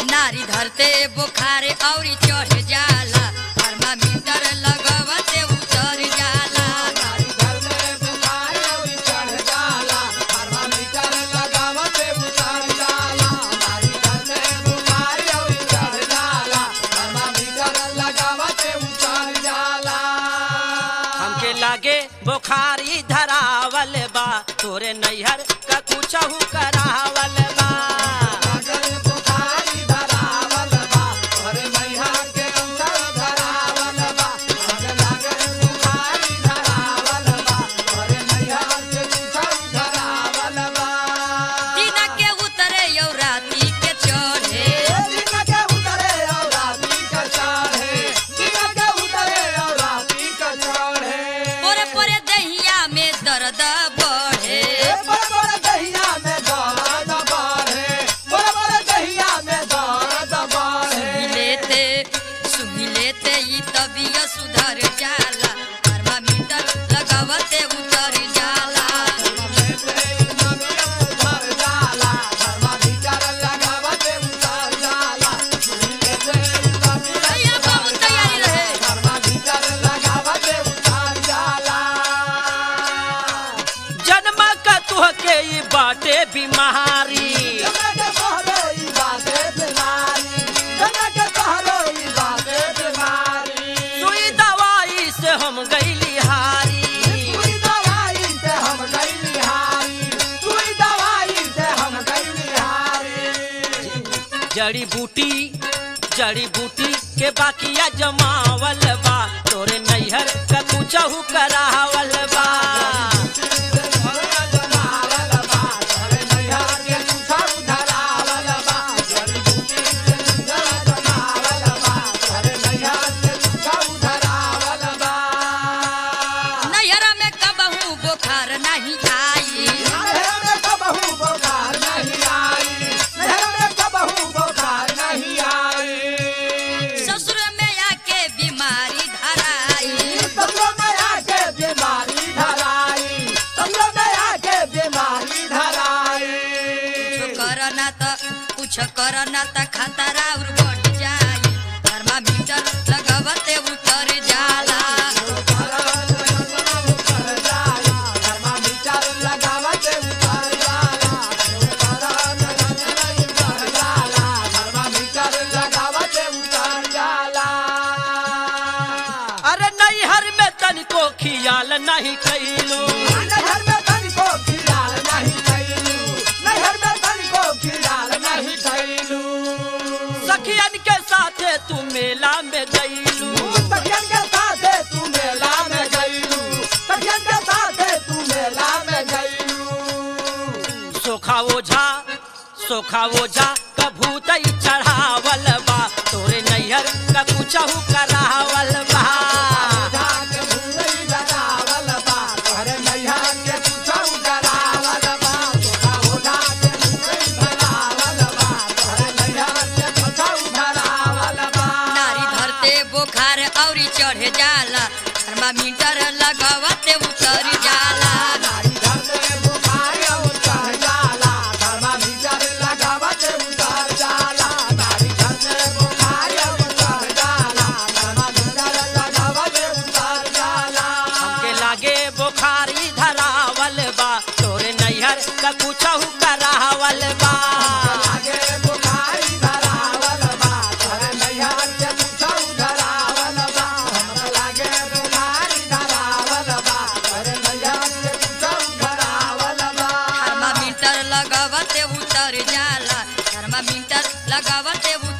नारी धरते बुखारे औरी चढ़ जाला थर्मामीटर लगवते उतर जाला हमके लागे बुखारी धरावल बा तोरे नैहर का कुछहू करावल बा दिन के उतरे यौ राती के चढ़े पोरे पोरे दहिया में दर्द बढ़े सुहिलेते सुहिलेते ई तबियत सुधर जाला थर्मामीटर लगवते उतर जाला भैया बहुत तैयारी रहे जन्म का तुहके ई बाटे बीमारी सुई दवाई से हम गईली हारी जड़ी बूटी जड़ी बूटी के बाकिया जमावल बा तोरे नैहर का कुछहू करावल बा नैहरा में कबहू बुखार नहीं आई ससुर में आके बीमारी धराई कुछ करना त कुछ करना त खतरा और बढ़ जाई थर्मामीटर लगवते उतर जाला अरे नैहर में तनिको खियाल नहीं कैलू सखियन के साथे तू मेला में गईलू सोखा ओझा सोखा ओझा कभूत चढ़ावल बा तोरे नैहर का कुछहू करावल बा नारी धरते बुखार औरी चढ़ जाला थर्मामीटर लगवते उतर जाला हमके लागे बुखारी धरावल बा तोरे नैहर का कुछहू करावल बा थर्मामीटर लगवते उतर जाला थर्मामीटर लगवते उतर